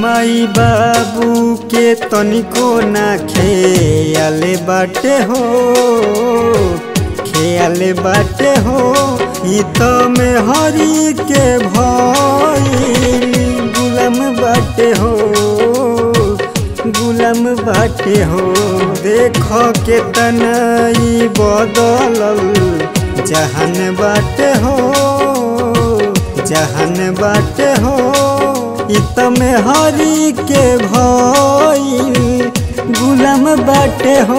माई बाबू के तनिको ना खेयाले बाटे हो खेयाले बाटे हो ई तो में हरी के भइल गुलाम बाटे हो गुलाम बाटे हो देख के तनई बदलल जहान बाटे हो जहान बाटे हो इत में हरी के भइल गुलाम बाटे हो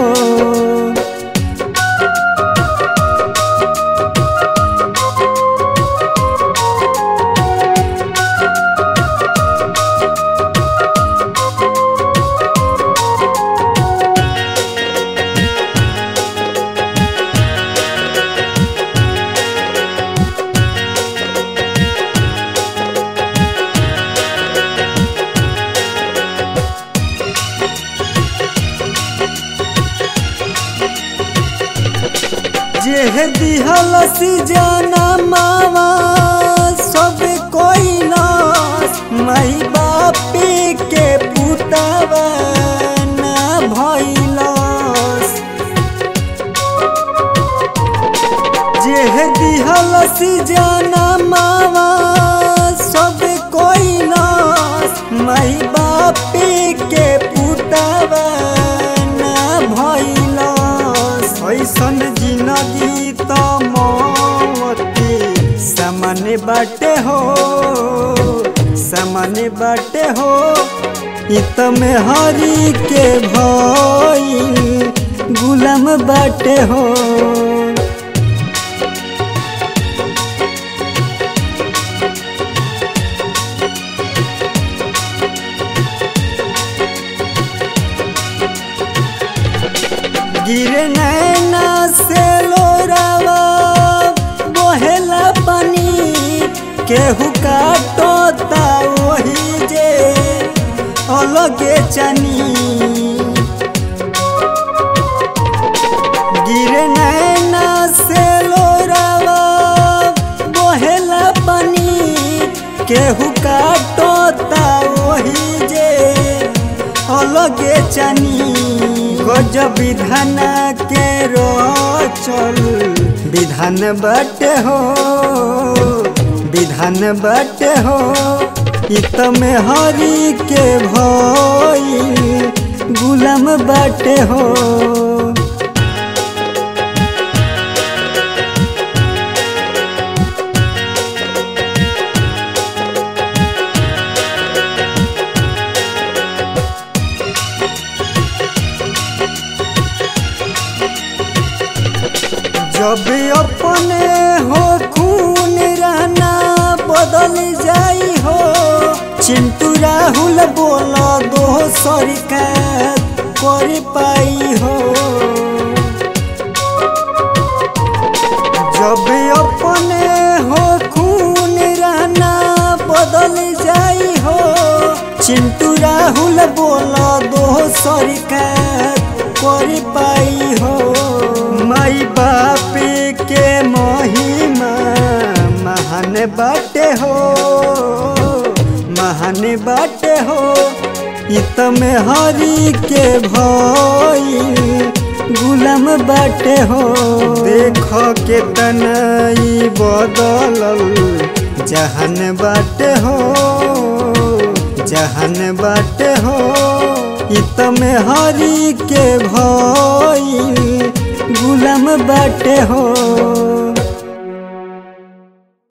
जे दिहल जाना मावा सब कोई नस माई बापी के पुतवा ना भइलस जे दिहल जाना मावा सब कोई नस माई बापी के पुतवा ना भइलस ऐसन जिंदगी त मौती सामान्य बाटे हो सामान्य बाटे हो इत में हरी के भइल गुलाम बाटे हो गिरे नैना से लोरावा बहेला पानी केहू काटता वही जे अलगे चनी गिरे नैना से लोरावा बहेला पानी केहू काटता वही जे अलगे चनी गजब विधान के रोचल विधान बटे हो विधान बटे हो इत में हरी के भइल गुलाम बटे हो जब अपने हो खून रहना बदल जाई हो चिंटू राहुल बोल दो सरकार कर पाई हो जब अपने हो खून रहना बदल जाई हो चिंटू राहुल बोल दो सरकार कर पाई हो माई बाप के महिमा महान बाटे हो महान बाटे हो इत में हरी के भइल गुलाम बाटे हो देख के तनई बदलल जहान बाटे हो जहान बाटे हो इत में हरी के भइल गुलाम बाटे हो